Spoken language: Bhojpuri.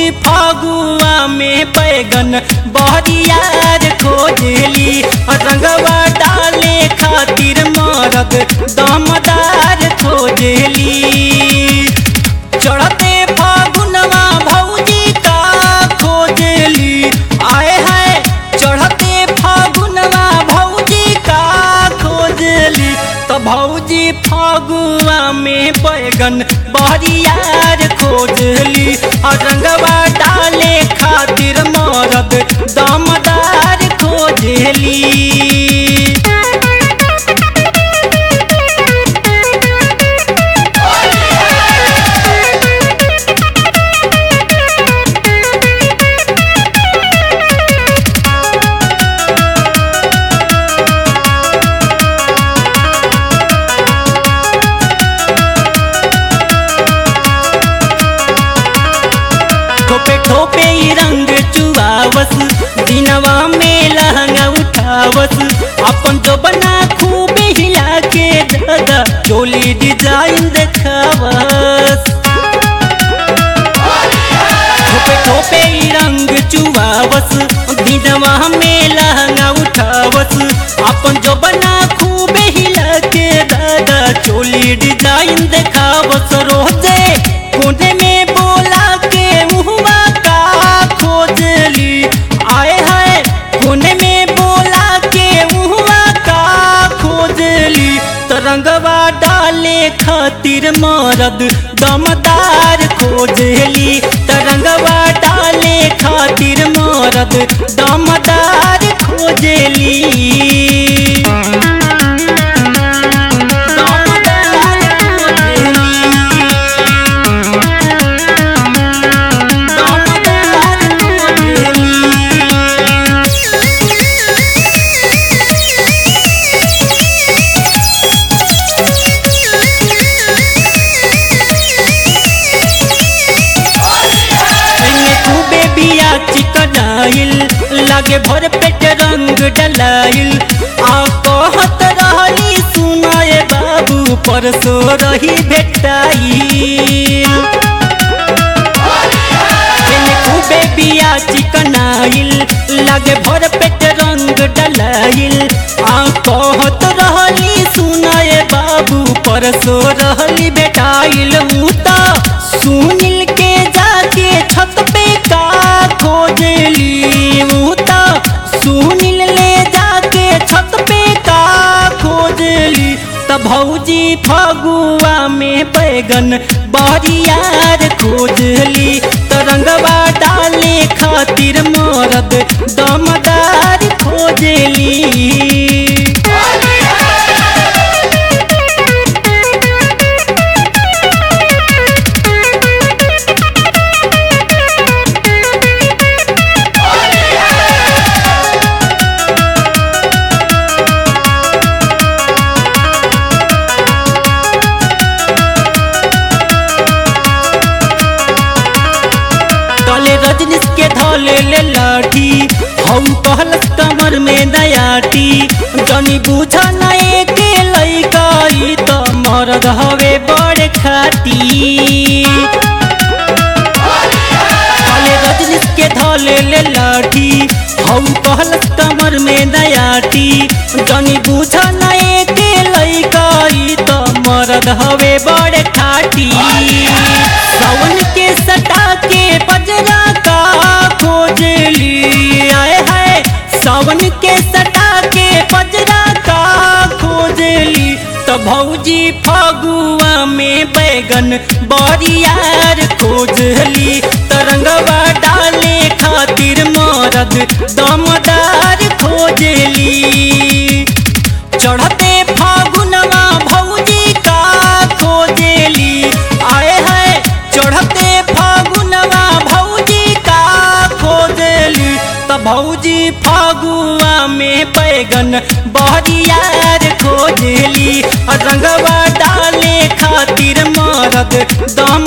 भौजी फागुआ में बैगन बहरियार खोजली रंगवा डाले खातिर मरद दमदार खोजली चढ़ते फागुनवा भौजी का खोजली आए है चढ़ते फागुनवा भौजी का खोजली तो भौजी फागुआ में बैगन बहरियार खोजली और रंगवा डाले खातिर मरद दमदार खोजली ठोपे ठोपे ई रंग चुआवस दिनवा में लहंगा उठावस अपन जो बना खूब हिला के दादा चोली डिजाइन देखावस ठोपे ठोपे ई रंग चुआवस दिनवा में लहंगा उठावस अपन जो बना खूब हिला के दादा चोली डिजाइन देखावस रोजे कोने में बोला के मुहवा का खोजली आए है कोने में बोला के मुहवा का खोजली तरंगवा डाले खातिर मरद दमदार खोजली तरंगवा डाले खातिर मरद दमदार खोजली दमदार खोजली दमदार खोजली एने खूबे बिया चिकनाइल लागे भर पेट रंग डलाइल आ कहत रहली सुनाए बाबू परसो रही भेटाइल एने खूबे बिया चिकनाइल लागे भर पेट रंग डलाइल आ कहत रहली सुनाए बाबू परसो रहली बेटाइल ऊ त सुनिल के जाके छत पे का खोजली ऊ त सुनिल ले जाके छत पे का खोजली त भौजी फगुआ में बैगन बरियार खोजली तरंगवा डाले खातिर मरद दमदार खोजली तले रजनीश के धले ले लाठी हम कहलस कमर में नयाटी जनी बुझ नए के लइका ई त मरद हवे बड़ खाती तले रजनीश के धले ले लाठी हम कहलस कमर में नयाटी जनी बुझ नए के लइका ई त मरद हवे बड़ खाटी सावन के सटा के बजरा का खोजली आए है सावन के सटा के बजरा का खोजली तो भौजी फगुआ में बैगन बरियार खोजली तरंगवा डाले खातिर मरद दमदार खोजली चढ़ते फागुनवा भौजी का खोजली आए है चढ़ते फागुनवा भौजी का खोजली त भौजी फागुआ में बैगन बहरियार खोजली रंगवा डाले खातिर मरद दम